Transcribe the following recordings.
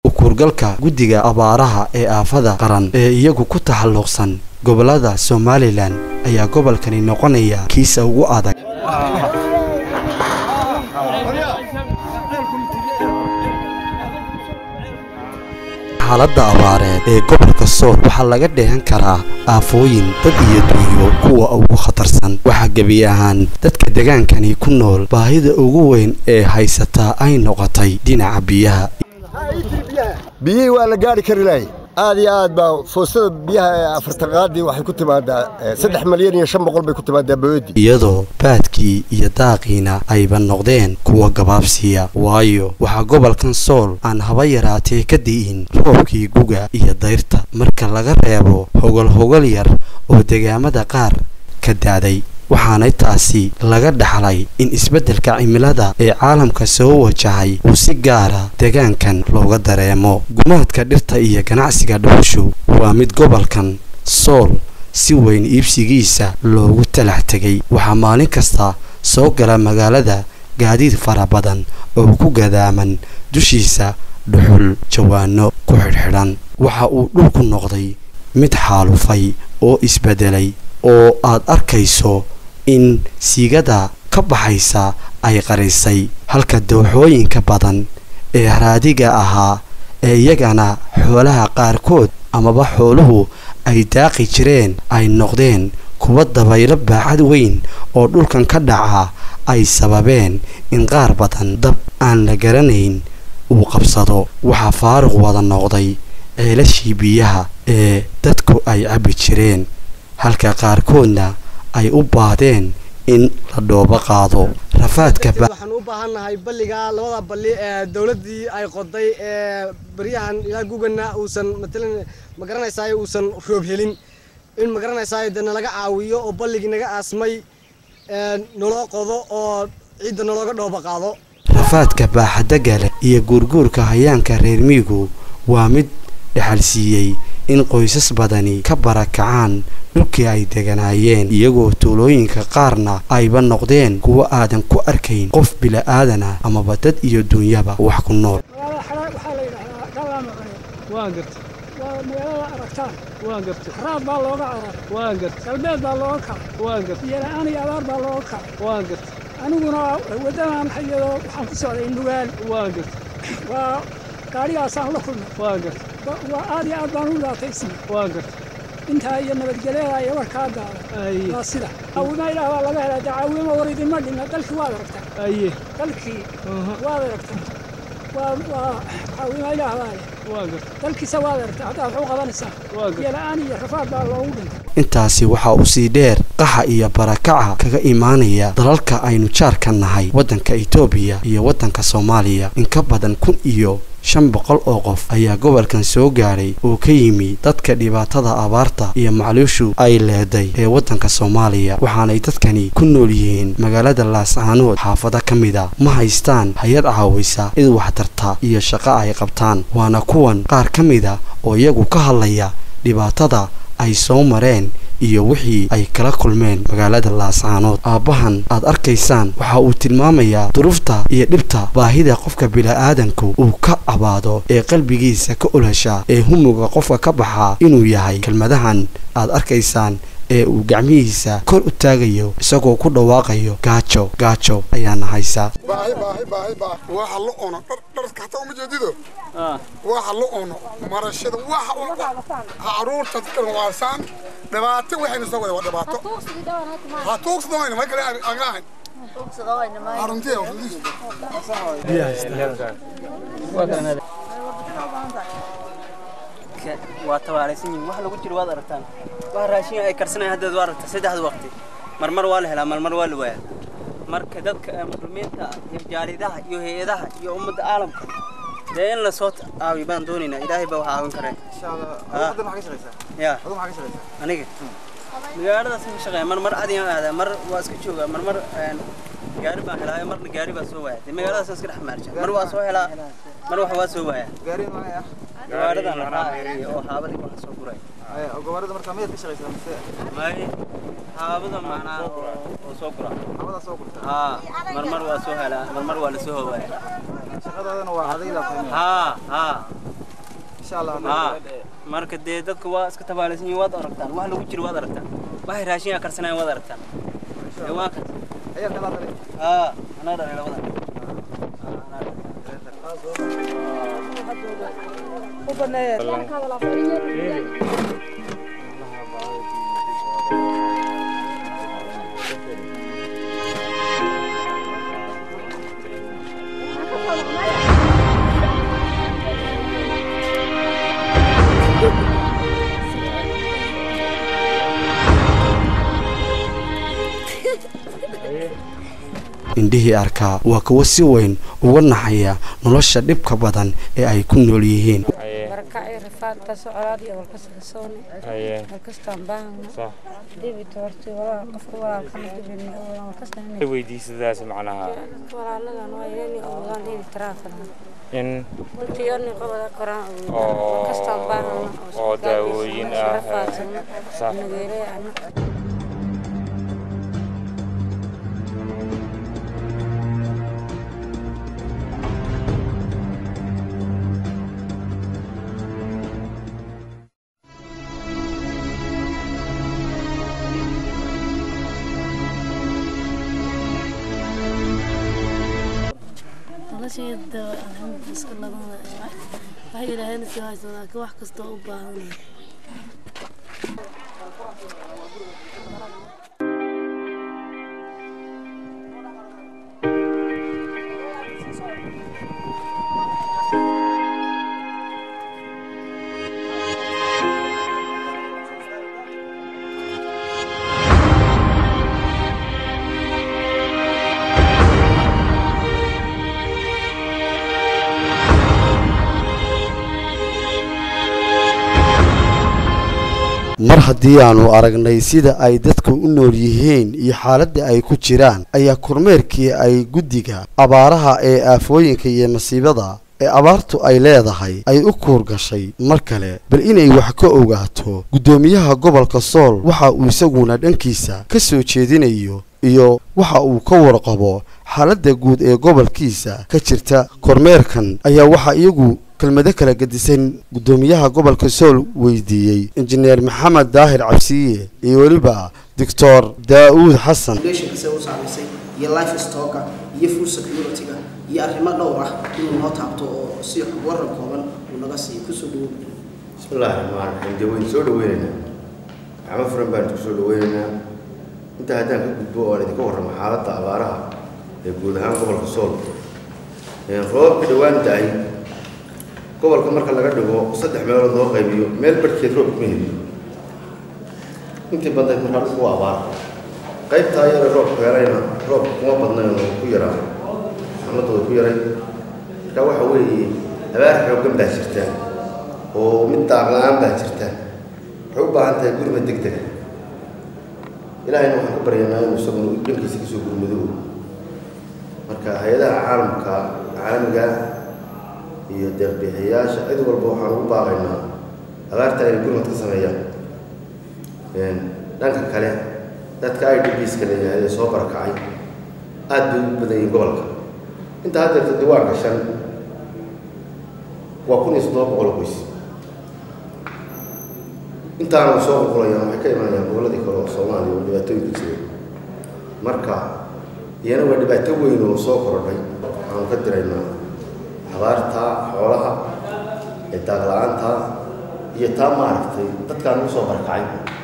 ukurgalka guddiga abaaraha ee aafada qaran ee iyagu ku taxalluqsan gobollada somalilan ayaa gobolkani noqonaya kiisa ugu adag xaaladda abaareed ee gobolka sool waxaa laga dheehan karaa aafooyin dad iyo dunyo kuwa ugu khatarsan waxaa gebi ahaan dadka degaankani ku nool baahida ugu weyn ee haysataa ay noqotay dhinaca biyaha biyihii waa la gaari kari lahay aad iyo aad baa foostada biyaha ee afartaqaadii waxay ku timaadaa saddex malyan iyo shan boqol bay ku timaadaa boodi iyadoo baadkii iyo daaqiina ayba noqdeen kuwa gabaabsiiya waayo waxaa gobolkan sool aan haba yaraatee ka di'in roobkii guga iyo dayrta marka laga reebo hogol hogol yar oo degaamada qaar ka daaday waxaanay taasi laga dhaxlay in isbeddelka cimilada ee caalamka soo wajahay uu si gaara degaankan looga dareemo gumaadka dhirta iyo ganacsiga dhuxushu waa mid gobolkan sool si weyn iibsigiisa loogu talax tegay waxaa maalin kasta soo gala magaalada gaadiid fara badan oo ku gadaaman dushiisa dhuxul jawaano ku xidhxidhan waxa uu dhulku noqday mid xaalufay oo isbeddelay oo aad arkayso in siigada ka baxaysa ay qarisay halka dooxooyinka badan ee raadiga ahaa ee iyagana xoolaha qaarkood amaba xooluhu ay daaqi jireen ay noqdeen kuwa dabaylo baaxad weyn oo dhulkan ka dhaca ay sababeen in qaar badan dab aan la garanayn uu qabsado waxaa faaruq wada noqday ceelashii biyaha ee dadku ay cabbi jireen halka qaarkoodna ay u baahdeen in la dhoobo qaado rafaadka waxaan u baahannahay balliga labada balli ee dowladdii ay qoday ee baryahan ilaa gugana uusan matalan ma garanaysaay uusan roob helin in ma garanaysaay dee nalaga caawiyo oo balligii naga aasmay naloo qodo oo ciidda nalooga dhoobo qaado rafaadka baaxadda leh iyo guurguurka hayaanka reer miigu waa mid dhexalsiiyey in qoysas badani ka barakacaan dhulkii ay deganaayeen iyagoo tuulooyinka qaarna ayba noqdeen kuwo aadan ku arkayn qof bila'aadana amaba dad iyo duunyaba wax ku nool waxaa la yidhahdaa galaama cune waa garta waa magaalada aragtaan waa garta raad baa looga carar waa garta galbeed baa looga kaca waa garta biyola'aan iyo abaar baa looga kaca waa garta aniguna waddanaan hayado waxaan ku socday nugaal waa garta waa gaadhigaasaan la kulmay waa garta waa aad iyo aad baan u dhibaataysana waa garta intaa iyo nabadgelyada iyo warkaa daada waa sida caawima ilaah baa laga helaa dee caawima war idinma dhinna dalkii waad aragtaa aye dalkii waad aragtaa waa waa caawima ilaah baa leh waa garta dalkiisa waad aragtaa haddaad waxu qabanaysaa biyola'aan iyo rafaad baa loogu dhintay intaasi waxaa usii dheer qaxa iyo barakaca kaga imaanaya dalalka aynu jaarka nahay waddanka etoobiya iyo waddanka soomaaliya in ka badan kun iyo shan boqol oo qof ayaa gobolkan soo gaadhay oo ka yimi dadka dhibaatada abaarta iyo macluushu ay leeday ee waddanka soomaaliya waxaanay dadkani ku nool yihiin magaalada laascaanood xaafado ka mida ma haystaan hay-ad caawisa cid waxtarta iyo shaqo ay qabtaan waana kuwan qaar ka mida oo iyagu ka hadlaya dhibaatada ay soo mareen iyo wixii ay kala kulmeen magaalada laascaanood aabbahan aad arkaysaan waxa uu tilmaamayaa duruufta iyo dhibta baahida qofka bila'aadanku uu ka cabaado ee qalbigiisa ka olosha ee humuga qofka ka baxaa inuu yahay kelmadahan aad arkaysaan ee uu gacmihiisa kor u taagayo isagoo ku dhawaaqayo gaajo gaajo ayaana haysa baahi baahi baahi baahi waxa la cuno dharka hataa uma jeedido waxa la cuno marashada waxa caruurta dadkan waasaan dhibaato waxayna soo wada waa dhibaato ha tuugsadooyna ma kale agaahan aruntiya waa tabaaraysan yihiin wax lagu jiro waad aragtaan wax raashin ay karsanayaan haddeed waa aragtaa saddexda waqti marmar waa la helaa marmar waa la waayaa marka dadka muslimiinta iyo jaaridaha iyo hay-adaha iyo ummadda caalamka dee in lasoo caawiyo baan doonaynaa ilaahay baa wax caawin kareen ya aniga magaaladaas ka shaqeeya mar mar adigan aadaa mar waa iska joogaa mar mar gaari baan helaa marna gaari baa soo waaya dee magaaladaas iska dhex maarja mar waa soo helaa mar wax waa soo waaya gawaaridan la raacayo oo haabadii baan soo guray gobollada markaa miyaad ka shaqaysaa mise may haabada macnaa oo soo gura habadaa soo gurta haa marmar waa soo helaa marmar waa la soo howaaya shaqadaadana waa adayda haa haa insha allah haa marka dee dadka waa iska tabaalaysan yihiin waad aragtaan wax lagu jiro waad aragtaan waxay raashinka karsanayan waad aragtaan ee waa kan ayaa kala dhalay haa anaa dhalay labada indhihii arkaa waa kuwo si weyn uga naxaya nolosha dhibka badan ee ay ku nool yihiin barakacay rafaadka socolaad iyo walkasta kasooni walkastaan baahana dibita horti walaal qofka walaalkana dibin walkasta weydiisadaas macnaha walaaladan waa inani awoodaan dhibi taraafana in runtii ani qabada qoraan Oo- awoodaan walkastaan baahana oo daawooyin ah, rafaadsana sax. nageelay ana noloshayda alxamdu iska labada waxay yidhaaheen si hayso laakiin wax kastoo u baahan mar haddii aanu aragnay sida ay dadku u nool yihiin iyo xaaladda ay ku jiraan ayaa kormeerkii ay guddiga abaaraha ee aafooyinka iyo masiibada ee abaartu ay leedahay ay u kuur gashay mar kale bal inay wax ka ogaato guddoomiyaha gobolka sool waxa uu isaguna dhankiisa ka soo jeedinayo iyo waxa uu ka warqabo xaaladda guud ee gobolkiisa ka jirta kormeerkan ayaa waxaa iyagu kelmado kala gedisan guddoomiyaha gobolka sool weydiiyey injineer maxamed daahir cabsiye iyo weliba doctor daa'uud xasan foundationka se u saamaysay iyo life stocka iyo food security-ga iyo arrimo dhowr ah inuu noo taabto oo si waran kooban uu naga siiyo kusoo dhawow bismillaahi raxmaan raxiim dee waynu soo dhaweynaynaa gacmo furan baan idinku soo dhaweynaynaa intaa haddaan ka gudbo oo aan idinka warramo xaaladda abaaraha ee guud ahaan gobolka sool roobabka dhowaan da-ay gobolka marka laga dhigo saddex meelood loo qaybiyo meel barhkeed roob kuma heliyo intii badnayd markaa dhulku waa abaar qaybtaa yare roobku helayna roob kuma badnayn oo ku yaraa xamadda way ku yaray marka waxa weeye abaar xooggan baa jirta oo mid daaq la-aan baa jirta waxay u baahan tahay gurma deg dega ilaahayna waxaan ka baryaynaa inuu isaguna dhankiisa kasoo gurmado marka hay-adaha caalamka caalamiga iyo deeqbixiyayaasha cid walba waxaan ugu baaqaynaa abaarta inay gurmad ka sameeyaan dhanka kale dadka i d bska leeyahay ee soo barakacay aad bay ugu badan yihiin gobolka inta haddeerta diwaanka shan waa kun iyo soddoba boqol qoys intaana soo qulqulayaan waxay ka imanayaan gobolladii kale oo soomaaliya oo dhibaatooyin ku jira marka iyana waa dhibaato weyn oo soo korodhay waxaanu ka diraynaa abaarta xoolaha ee daaq la-aanta iyo taa maaragtay dadkaan ugu soo barakacay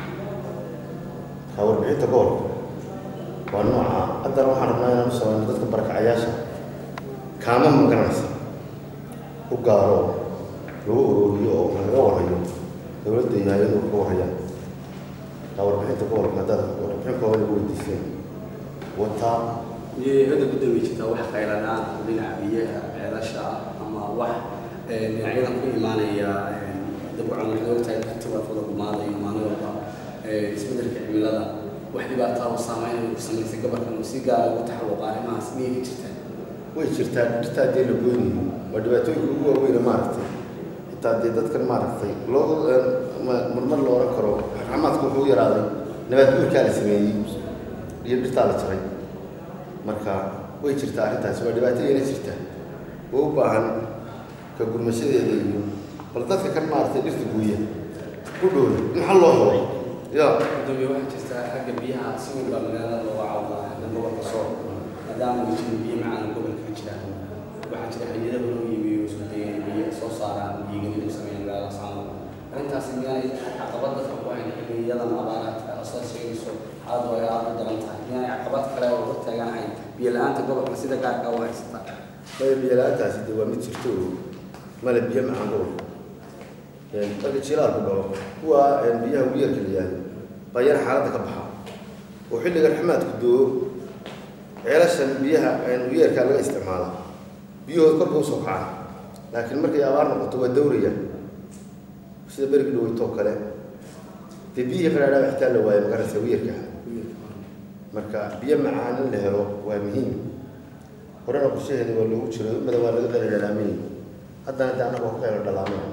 kaa warbixinta gobolka waa nooca haddana waxaan rabnaa inaan u samayno dadka barakacayaasha kaama magaranaysa u gaaro lagu ururiyo oo laga warhayo dowladda iyo hay-adu ka warhayaan kaa warbixinta gobolka haddaad warbixin kooban ugu weydiiseen wataa miyay hadda gudoomi jirtaa wax khayradaan dhinaca biyaha ceelasha ah ama wax dhinacyadan ku imaanaya dabcan waxaad ogtahay katibaafada gumaadayo maalin walba isbedelka cimilada wax dhibaataa oo saameyn samaysay gobolkan oo si gaara ugu taxalluqa arrimahaas miyay ka jirtaa way jirtaa dhirta haddii la goynayo waa dhibaatooyinka ugu waaweyne maaragtay xitaa dee dadkan maaragtay loo marmar la oran karo raxmaadku wuxuu u yaraaday nabaad guurkaa la sameeyey iyo dhirtaa la jaray marka way jirtaa arrintaasi waa dhibaato iyana jirta oo u baahan ka gurmashadeeda iyo bal dadka kan maaragtay dhirta guuya u dhowda maxaa loo helo ya gudoomiye waxaa jirta xagga biyaha si weyn baa magaalada looga cawdaa xagga gobolka soo maadaama ay jirin biyo macaan gobolka ka jira waxaa jira xilliyada loo iibiyo isku dayay biyo soo saaraan biyogelin u sameeyaan magaalada saamo arrintaasi miyaanay caqabad dadka ku hayn xilliyadan abaaraadka asoo sheegayso xaaladu ay aad u daran tahay miyaanay caqabad kale oo hor taaganahay biyo la-aanta gobolka sida gaarka u haysata maya biyo la-aantaasi dee waa mid jirto oo male biyo macaan gobolka marka jilaalku dhalo kuwa biyaha wiyarka la yihahdo baa yar xaaladda ka baxa oo xilliga raxmaadku doo ceelashan biyaha wiyarkaa laga isticmaala biyahooda korka usoo kacaan laakiin markay abaar noqoto waa dawrayaan sida berigi dhaweytoo kale dee biyihii qaraadhaa xitaa la waayo magarasa wiyarka marka biyo macaan in la helo waa muhiim horena qorshaheeda waa loogu jiro imada waa laga dala dhalaamayay haddana dee annaga horka la dhalaamay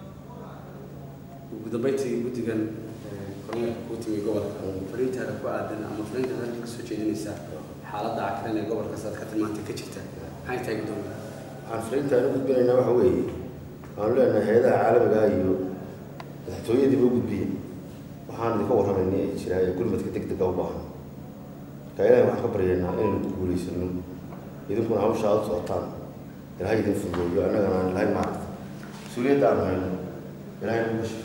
ugu dambeyntii guddigan kormeerka kuu timi gobolka fariintaada ku aadan ama fariintaada halka kasoo jeedinaysa xaaladda cakiran ee gobolka saad ka tilmaantay ka jirta maxay tahay gudoomiye waxaan fariinta aan u gudbinaynaa waxa weeye waxaanu leenahay hay-adaha caalamiga ah iyo madaxtooyadiiba u gudbiye waxaan idinka warramaynay ay jiraa ee gurmadka deg dega u baahan marka ilahay waxaan ka baryaynaa inaynu ku guulaysano idinkuna hawsha aad u socotaan ilahay idin fududeeyo annagana aan ilahay maaragta mas-uuliyadda aanu hayno ilahay nagu gashiyo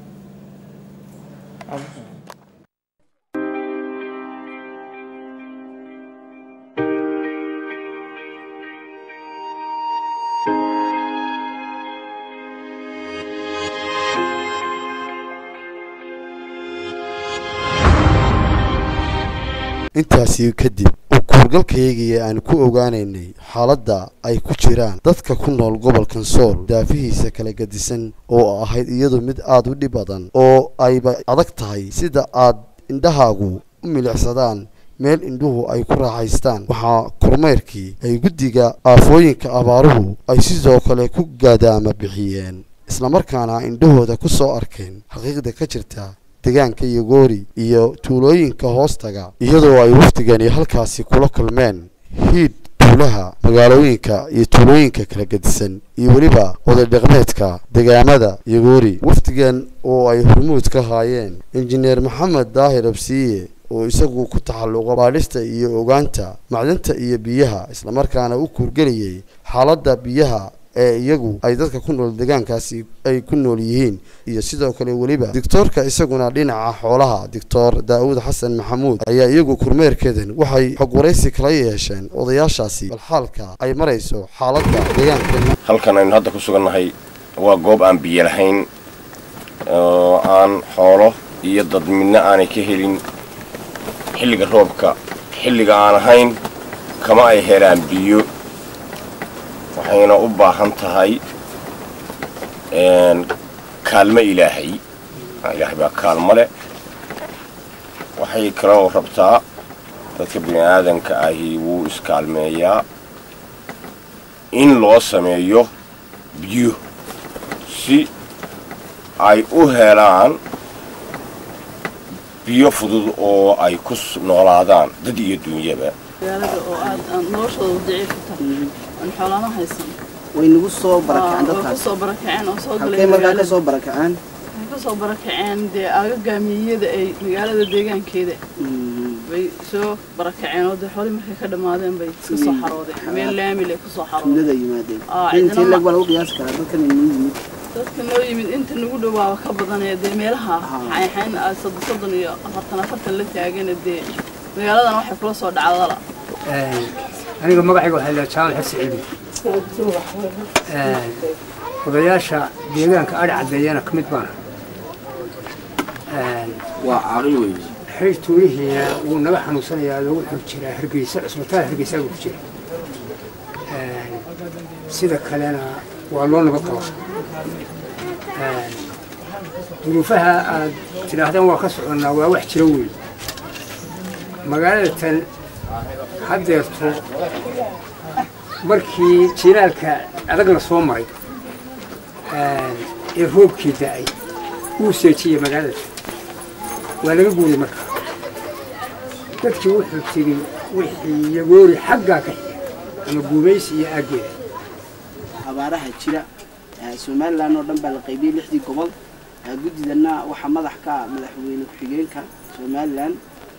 intaasi kadib uu kuurgalkayagiya aan ku ogaanaynay xaaladda ay ku jiraan dadka ku nool gobolkan sool daafihiisa kala gadisan oo ahayd iyadu mid aada u dhib badan oo ayba adag tahay sida aad indhahaagu u milicsadaan meel indhuhu ay ku raaxaystaan waxaa kormeyrkii ay guddiga aafooyinka abaaruhu ay sidoo kale ku gaadaama bixiyeen islamarkaana indhahooda ku soo arkeen xaqiiqda ka jirta deegaanka yogoori iyo tuulooyinka hoostaga iyadoo ay wafdigani halkaasi kula kulmeen hiid tuulaha magaalooyinka iyo tuulooyinka kala gedisan iyo weliba oday dhaqmeedka degaamada yogoori wafdigan oo ay hormuud ka haayeen injineer maxamed daahir absiiye oo isagu ku taxalluqa baadhista iyo ogaanta macdanta iyo biyaha islamarkaana u kuurgelayay xaaladda biyaha ee iyagu ay dadka ku nool deegaankaasi ay ku nool yihiin iyo sidoo kale weliba doctoorka isaguna dhinaca xoolaha doctor daawud xasan maxamuud ayaa iyagu kormeerkeedan waxay xog waraysi kala yeesheen odayaashaasi bal xaalka ay marayso xaaladda deegaanka halkan aynu hadda ku sugannahay waa goob aan biyo lahayn oo aan xoolo iyo dad midna aanay ka helin xilliga roobka xilliga aan ahayn kama ay helaan biyo waxayna u baahan tahay kaalmo ilaahay ilaahay baa kaalmo leh waxay kaloo rabtaa dadka bini aadanka ahi wuu iskaalmeeyaa in loo sameeyo biyo si ay u helaan biyo fudud oo ay ku noolaadaan dad iyo dunyaba magaalada oo aad aan noloshooda daciif ku tahay aan xoolama haysan way nagu soo barakaceen way dadkaas kusoo barakaceen oo soo halkay galeen markaa ka magaalada soo barakaceen waxay kasoo barakaceen dee aagagaamiyada ay magaalada deegaankeeda bay soo barakaceen oo dee xoolii markay ka dhammaadeen bay iska soo xaroodeen meel laamil ay kusoo xaroodeen tuulada yimaadeen Aa, intii cidina lag ma- waa lagu qiyaasi karaa dadkan inuu yimid dadka noo yimid inta nagu dhawaaba ka badanee dee meelaha xayxayn ah soddon soddon iyo afartan afartan la taagana dee magaaladan waxay kula soo dhacdala aniga magacayga waxaa la jaamac xirsi cilmi odayaasha deegaanka adhi caddeeyana ka mid baan waa caaqil weeye xiriir tuulihiina wuu naga xanuunsanayaa oo wuxuu jiraa hargeysa cusbitaal hargeysa buu ku jira sida kalena waa loo nabad qabaa duruufaha aad tidhaahdaan waa ka soconnaa waa wax jira weyn magaalada tan haddeerto markii jilaalka adag la soo maray ee roobkii da'ay wuu seejiyey magaalada waa laga guuray marka dadkii wuxuu tiri wixii yagoori xaggaa ka xiga ama guumaysi iyo aaggeeda abaaraha jira somalilan oo dhan baa la qaybiyey lixdii gobol guddidana waxaa madax ka ah madaxweyne ku-xigeenka somalilan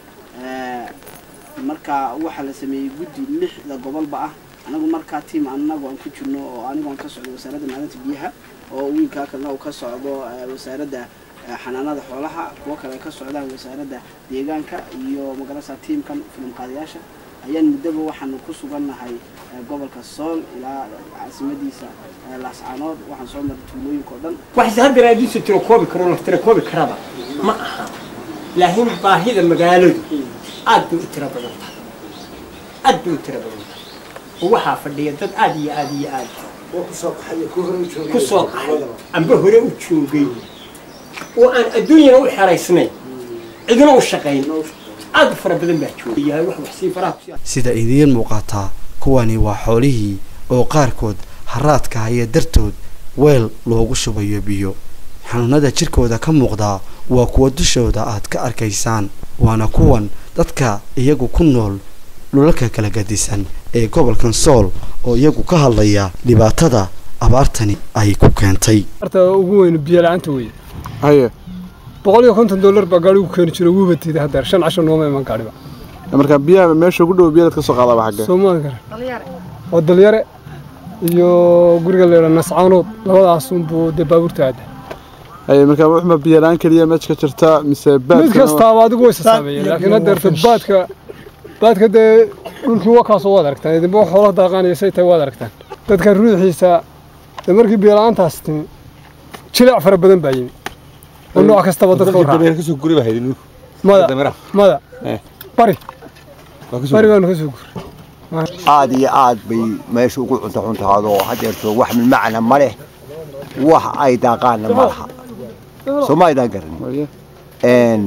marka waxaa la sameeyey guddi lixda gobolba ah anagu markaa tiam anagu aan ku jirno oo anigu aan ka socdo wasaaradda maalinta biyaha oo wiilkaa kalena uu ka socdo wasaaradda xanaanada xoolaha kuwo kale ay ka socdaan wasaaradda deegaanka iyo magarasa tiamkan filimqaadayaasha ayaan muddaba waxaanu ku sugannahay gobolka sool ilaa caasimadiisa laascaanood waxaan soo maray tuulooyinka oo dhan waxse haddana adiisu tirakoobi karo la tirakoobi karaba ma aha laakiin baahida magaaladu aad bay u tiro badan tahay aad bay u tiro badan tahay oo waxaa fadhiya dad aad iyo aad iyo aad ku soo qaxay amba hore u joogay oo aan adduunyana u xeraysnayn cidina u shaqayn aad fara badan baa joogayahay wax wax sii faraha ku sida idiin muuqataa kuwani waa xoolihii oo qaarkood haraadka haya dartood weel loogu shubayo biyo xanuunada jirkooda ka muuqdaa waa kuwa dushooda aad ka arkaysaan waana kuwan dadka iyagu ku nool dhulalka kala gadisan ee gobolkan sool oo iyagu ka hadlaya dhibaatada abaartani ay ku keentay horta ugu weyn biyo la-aanta weeye haye boqol iyo konton dollar baa gaari ugu keeni jiro wuuba tiida haddeer shan casho nooma iman gaadhiba marka biyaha meesha ugu dhow biyaad ka soo qaadaba xagge soomaan kara waa dalyare iyo guriga leera nascaanood labadaas unbuu dee baabuurta aada haye marka wuxuma biyo la-aan keliya meesha ka jirta mise baadka mid kastaaba adigu way sasaameeyeen laakiin haddeerta baadka baadka dee dhulkii wakaasoo waad aragtaan idinba wax xoolaha daaqaanaya say tahay waad aragtaan dadka ruuxiisa dee markii biyo la-aantaas timi jileec fara badan baa yimi oo nooc kastaba dadka u raacay mada mada bari bari baanu ka soo guuray aad iyo aad bay meesha ugu cunto xuntaado hadeerto wax macna ma leh wax ay daaqaanna ma laha sooma aydaan garan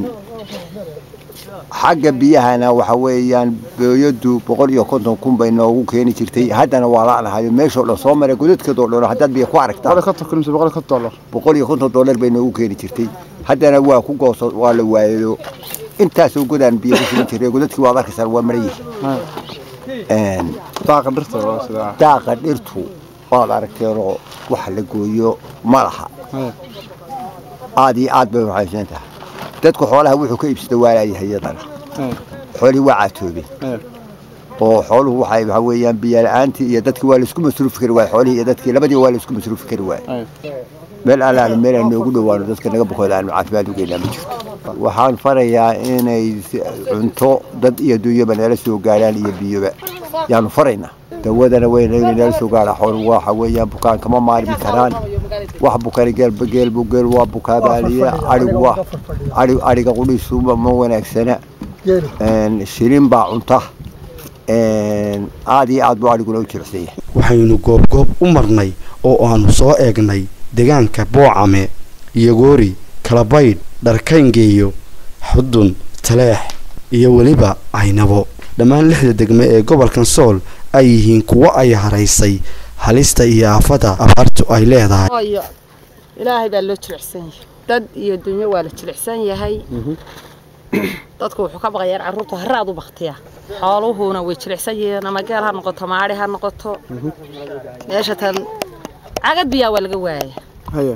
xagga biyahana waxa weeyaan booyadu boqol iyo konton kun bay noogu keeni jirtay haddana waa la'nahayo meeshoo dhan soo maray godadkeedoo dhan haddaad biyo ku aragtaan boqol iyo konton dollar bay noogu keeni jirtay haddana waa ku gooso waa la waayayo intaasoo godaan biyo ku sugan jiray godadkii waad arkaysaan waa maran yihiin daaqa dhirtu waad aragteenoo wax la gooyo ma laha aad iyo aad bay waxaysan tahay dadku xoolaha wuxuu ka iibsada waalayahay iyadana xoolihii waa caatoobeen oo xooluhu waxay waxa weeyaan biyo la-aantii iyo dadkii waa laisku masruufi kari waay xoolihii iyo dadkii labadiiba waa laisku masruufi kari waay meel alaala meel aan noogu dhowaano dadka naga bukooda aanu caafimaad u geynaa ma jirto waxaan farayaa inay cunto dad iyo dunyaba nala soo gaaraan iyo biyoba yaanu faraynaa dawadana weyna inay nala soo gaaraan xooluhu waxa weeyaan bukaan kama maarmi karaan wax bukani geelba geelbu geel waa bukaabaaliya arigu waa ari ariga qudhiisu ma wanaagsana shilin baa cunta aad iyo aad buu ariguna u jilicsan yahay waxaynu goobgoob u marnay oo aanu soo eegnay deegaanka boocame iyogoori kalabaydh dharkayngeeyo xudun taleex iyo weliba caynabo dhammaan lixda degme ee gobolkan sool ay yihiin kuwo ay haraysay halista iyo aafada abaartu ay leedahay ilaahay baa loo jilicsan yahay dad iyo dunyo waa la jilicsan yahay dadku wuxuu ka baqayaan carruurta haraad u baktiya xooluhuna way jilicsan yihiin ama geel ha noqoto maadhi ha noqoto meesha tan cagad biyaa waa laga waaya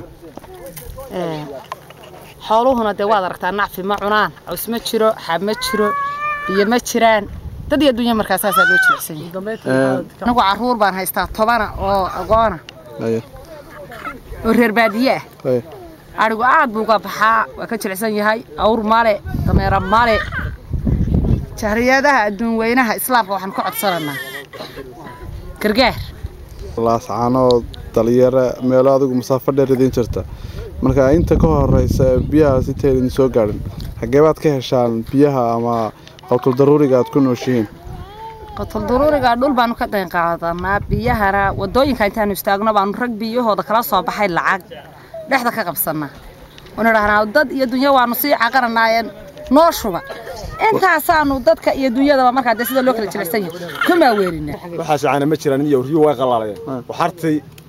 xooluhuna dee waad aragtaa nacfi ma cunaan caws ma jiro xab ma jiro biyo ma jiraan dad iyo dunya markaa saasaa loo jilicsan yahay anigu carruur baan haystaa tobana oo agoona oo reer baadiye ah arigu aad buu uga baxaa waa ka jilicsan yahay awr male dameero male jahriyadaha adduun weynaha islaamka waxaan ka codsananaa gargaar laascaanood dalyare meelo adigu masaafo dheer idiin jirta marka inta ka horeysa biyahaas intay idin soo gaadhin xagee baad ka heshaan biyaha ama qowtul daruuriga aad ku nooshihiin qotul daruuriga dhul baanu ka dayn qaadanaa biyahana wadooyinka intaanu istaagno baanu rag biyahooda kala soo baxay lacag dhexda ka qabsanaa waanu dhahnaa dad iyo dunya waanu sii caqaranaayeen noo shuba intaasaanu dadka iyo dunyadaba markaa dee sida loo kala jilicsan yahay kuma weerinaa waxaas caana ma jiraan iyo riyo way qalaalayeen waxartay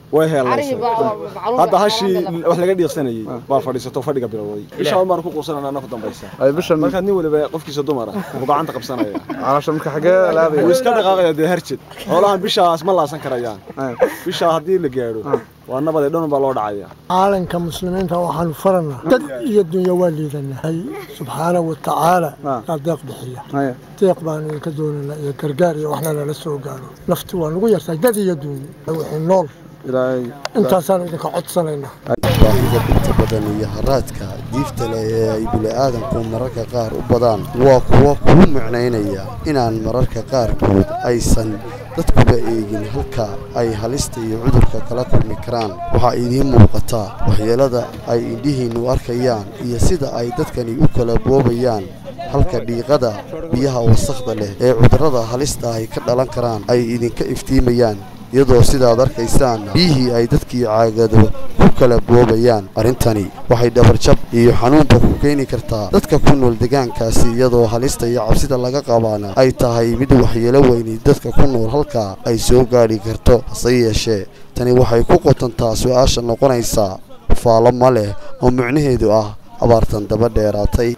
way heelaysa hadda hashii wax laga dhiiqsanayay baa fadhiisato fadhiga bilowday bishaan baan ku quusanana anna ku dambaysa markaad nin waliba qofkiisa dumara wuxuu gacanta qabsanaya caloosha marka xagee laadaya wuu iska dhaqaaqaya dee harjed xoolahan bishaas ma laasan karayaan bishaa haddii la gaadho waa nabadee dhan baa loo dhacaya caalanka muslimiinta waxaanu faranaa dad iyo dunya waa liidanahay subxaana wa tacaala aa deeq bixiya deeq baanu idinka doonaynaa iyo gargaar iyo waxna lala soo gaaro nafti waa nagu yartahay dad iyo dunya wixii nool intaasaanu idinka codsanaynaa baahida inta badan iyo haraadka diifta leh ee ay bini'aadanku mararka qaar u badaan waa kuwa kuu micnaynaya inaan mararka qaarkood aysan dadkuba eegin halka ay halista iyo cudurka kala kulmi karaan waxaa idiin muuqataa waxyeelada ay indhihiinnu arkayaan iyo sida ay dadkani u kala boobayaan halka dhiiqada biyaha wasakhda leh ee cudurrada halista ay ka dhalan karaan ay idinka iftiimayaan iyadoo sidaad arkaysaan biyihii ay dadkii caagado ku kala boobayaan arrintani waxay dhabarjab iyo xanuunba ku keeni kartaa dadka ku nool deegaankaasi iyadoo halista iyo cabsida laga qabaana ay tahay mid waxyeelo weyni dadka ku nool halkaa ay soo gaadhi karto hase yeeshee tani waxay ku qotantaa su-aasha noqonaysa faalo ma leh oo micnaheedu ah abaartan daba dheeraatay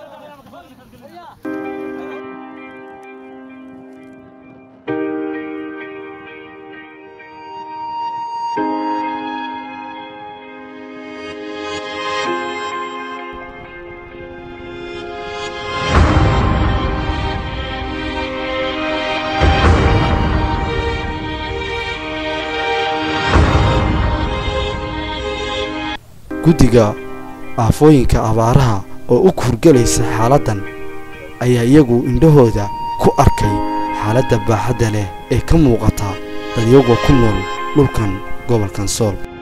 guddiga aafooyinka abaaraha oo u kurgelaysa xaaladdan ayaa iyagu indhahooda ku arkay xaaladda baaxadda leh ee ka muuqata dadyagoo ku nool dhulkan gobolkan sool